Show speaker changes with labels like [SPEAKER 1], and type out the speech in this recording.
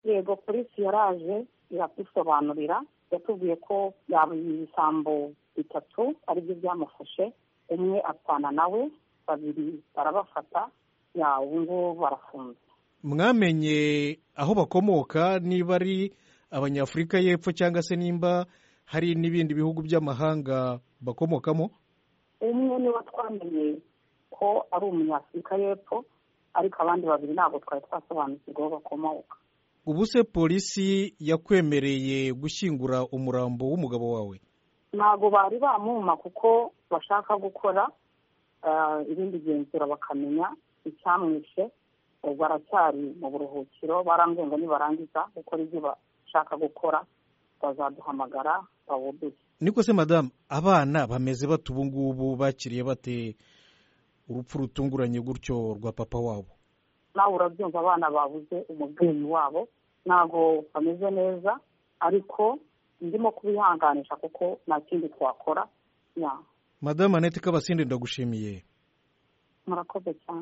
[SPEAKER 1] yego polisi yaraje iratusobanurira yatubwiye ko yaba ibisambo bitatu aribyo byamufashe umwe apfana nawe babiri barabafata ubu ngubu barafunze
[SPEAKER 2] mwamenye aho bakomoka niba ari abanyafurika y'epfo cyangwa se nimba hari n'ibindi bihugu by'amahanga bakomokamo
[SPEAKER 1] umwe niba twamenye ko ari umunyafurika y'epfo ariko abandi babiri ntabwo twari twasobanukirwa aho bakomoka
[SPEAKER 2] ubu se polisi yakwemereye gushyingura umurambo w'umugabo wawe
[SPEAKER 1] ntabwo bari bamuma kuko bashaka gukora ibindi genzura bakamenya icyamwishe ubwo aracyari mu buruhukiro barambwiye ngo nibarangiza gukora ibyo bashaka gukora bazaduhamagara bawuduhe
[SPEAKER 2] niko se madamu abana bameze bate ubu ngubu bakiriye bate urupfu rutunguranye gutyo rwa papa wabo
[SPEAKER 1] nawe urabyumva abana babuze umubyeyi wabo ntabwo bameze neza ariko ndimo kubihanganisha kuko nta kindi twakora
[SPEAKER 2] madamu Annette kabasinde ndagushimiye
[SPEAKER 1] murakoze cyane